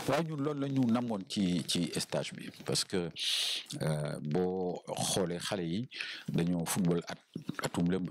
waaw ñun loolu la ñu namoon ci ci stage bi parce que boo xoolee xale yi dañoo football at atum lëmb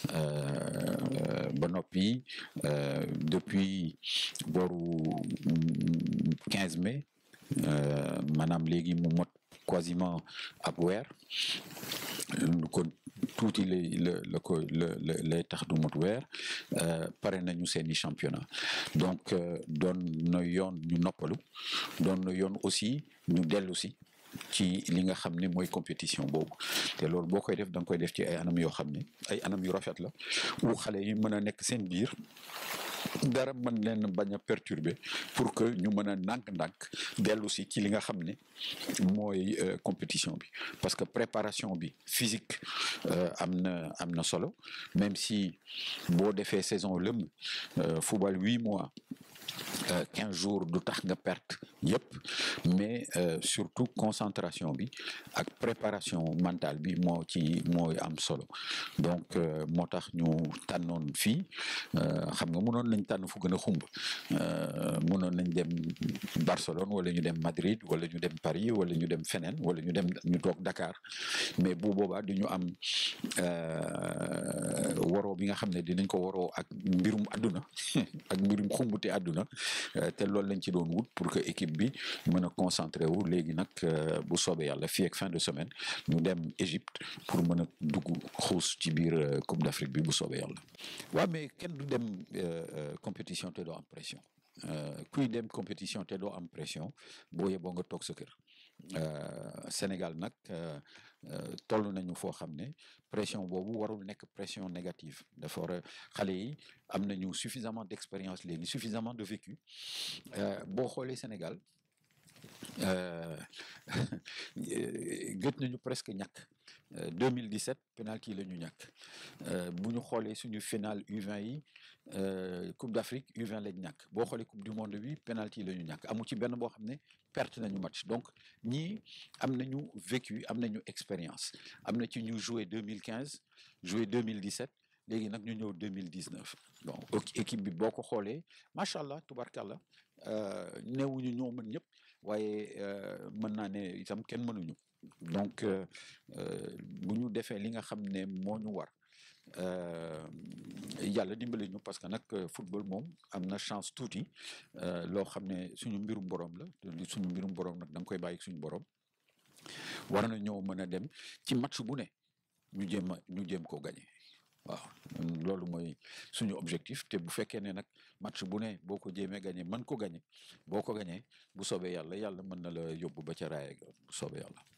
ba noppi depuis booru quinze mai maanaam léegi mu mot quasiment ab weer kon tuuti lay la la ko la lay tax du mot weer pare nañu seeni championnat donc doon na yoon ñu noppalu doon na yoon aussi ñu dellu si ci li nga xam ne mooy compétition boobu te loolu boo koy def da nga koy def ci ay anam yoo xam ne ay anam yu rafet la wu xale yi mën a nekk seen biir dara mën leen bañ a perturber pour que ñu mën a ndànk-ndànk dellu si ci li nga xam ne mooy compétition bi parce que préparation bi physique am na am na solo même si boo defee saison lëmm football huit mois quinze jours du tax nga perte yëpp mais surtout concentration bi ak préparation mentale bi moo ci mooy am solo donc moo tax ñu tànnoon fii xam nga mënoon nañ tànn fu gën a xumb mënoon nañ dem Barcelone wala ñu dem Madrid wala ñu dem Paris wala ñu dem feneen wala ñu dem ñu toog Dakar mais bu boobaa du ñu am waroo bi nga xam ne dinañ ko waroo ak mbirum àdduna ak mbirum xumbute àdduna te loolu lañ ci doon wut pour que équipe bi mën a concentré wu léegi nag bu soobee yàlla fii ak fin de semaine ñu dem Égypte pour mën a dugg xuus ci biir Coupe d'Afrique bi bu soobee yàlla. waaw mais kenn du dem compétition te doo am pression. kuy dem compétition te doo am pression boo yeboo nga toog sa kër Sénégal nag toll nañu foo xam ne pression boobu warul nekk pression négative dafa war a xale yi am nañu suffisamment d'expérience léegi suffisamment de vécu boo xoolee Sénégal gëj nañu presque ñàkk 2017 penalty la ñu ñàkk bu ñu xoolee suñu final U20 yi Coupe d'Afrique U20 lañ ñàkk boo xoolee Coupe du monde bi penalty la ñu ñàkk amu ci benn boo xam ne perte nañu match donc ñii am nañu vécu am nañu expérience am na ci ñu joué 2015 joué 2017 léegi nag ñu ñëw 2019 bon équipe bi boo ko xoolee macha allah tubarkalla néewuñu ñoo mën ñëpp waaye mën naa ne itam kenn mënuñu donc bu ñu defee li nga xam ne moo ñu war yàlla dimbali ñu parce que nag football moom am na chance tuuti loo xam ne suñu mbirum borom la suñu mbirum borom nag da nga koy bàyyi suñu borom war na ñëw mën a dem ci match bu ne ñu jéem a ñu jéem koo gagné. waaw loolu mooy suñu objectif te bu fekkee ne nag match bu ne boo ko jéemee gagné mën ko gagné boo ko gagné bu soobee yàlla yàlla mën na la yóbbu ba ca raaya bu soobee yàlla